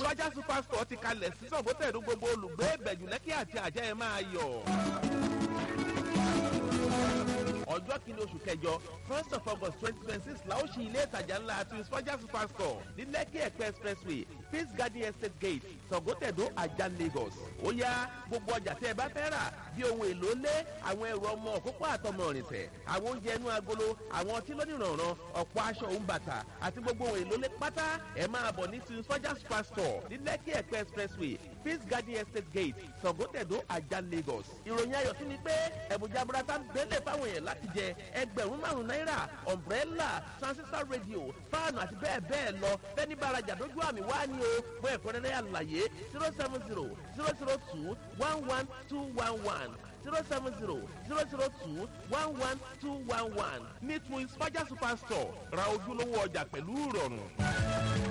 sọ́jà superstore ti kalẹ̀ sí sọ̀gbọ́tẹ̀dún gbogbo olùgbé ìbẹ̀jù lẹ́kì àti àjẹ́ ẹ̀ máa yọ̀ ọjọ́ kìíní oṣù kẹjọ first of august twenty twenty six la ó ṣí ilé ìtajà ńlá àti sọ́jà superstore ní lẹ́kì ẹ̀pẹ́ expressway peace garden estate gate sọ̀gọ́tẹ̀dó ajá lagos ó yá gbogbo ọjà tẹ́ ẹ bá fẹ́ rà bí ohun èlò lé àwọn ẹrù ọmọ òkókó àtọmọ ìrìnsẹ̀ àwọn oúnjẹ inú agolo àwọn ọtí lónìrànràn ọ̀pọ̀ aṣọ òun bàtà àti gbogbo ohun èlò lé pátá ẹ máa bọ̀ ní tin sọ́jà superstore ní lẹ́kì ẹ̀pẹ́ expressway peace garden estate gate sọ̀gọ́tẹ̀dó ajá lagos ìròyìn ayọ̀ tún ni pé ẹ̀bùjá burata bẹ́lẹ̀ fáwọn èèyàn láti jẹ ẹgbẹ̀rún márùn-ún náírà umbrella transistor radio fáànù àti bẹ́ẹ̀ bẹ́ẹ̀ lọ fẹ́ni bá arajà lójú àmì wá ní o fún ẹ̀kúnrẹ́rẹ́ àlàyé zero seven zero zero zero two one one two one one zero seven zero zero zero two one one two one one ní twins faja superstore ra ojúlówó ọjà pẹ̀lú ìrọ̀rùn.